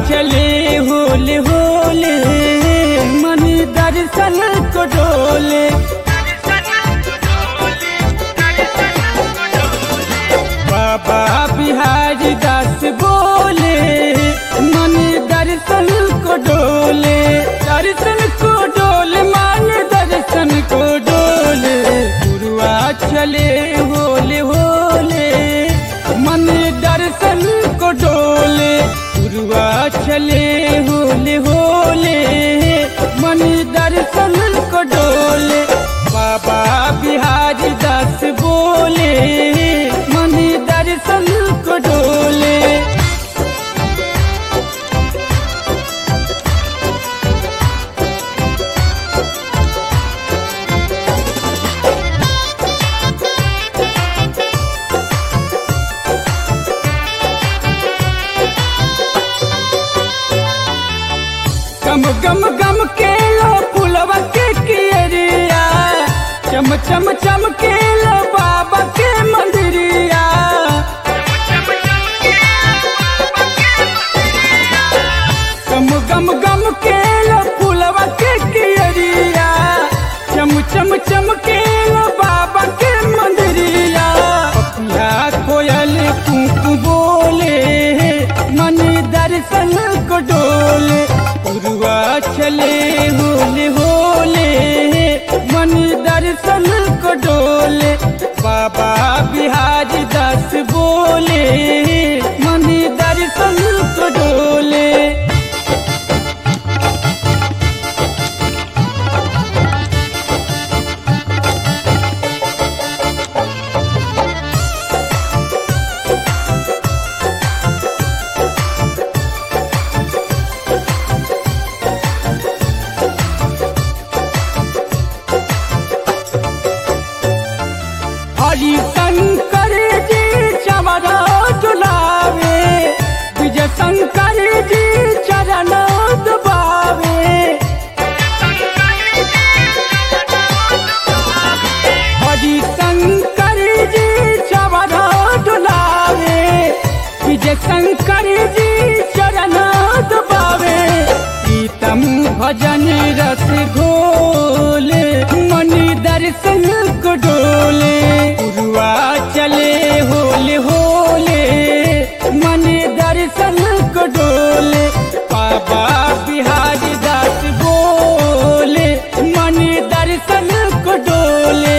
चले होले होले मन दर्शन को डोले बाबा बिहारी दास बोले मन दर्शन को डोले दर्शन को डोले मन दर्शन को डोले गुरुआ चले होले होले मन दर्शन को डोले गुरुआ चले होले होले मन दर्शन को डोले बाबा बिहारी दास बोले मन दर्शन को डोले गम गम गम के लो पुलवा के कियरिया चम चम चम के लो बाबा के मंदिरिया गम गम गम के लो पुलवा के कियरिया चम चम चम के लो बाबा के मंदिरिया पपिया कोयल कुकु बोले मन दर्शन को डोले उरुआ चले होले होले मन दर्शन को डोले बाबा बिहारी दास बोले मन दर्शन को डोले हरि शंकर जी चमरा दुलावे विजय शंकर जी चरण दबावे हरि शंकर जी चमरा दुलावे विजय शंकर जी चरण दबावे प्रीतम भजन रस घोले मणि दर्शन को डोले उरुआ चले होले होले मन दर्शन को डोले बाबा बिहारी दास बोले मन दर्शन को डोले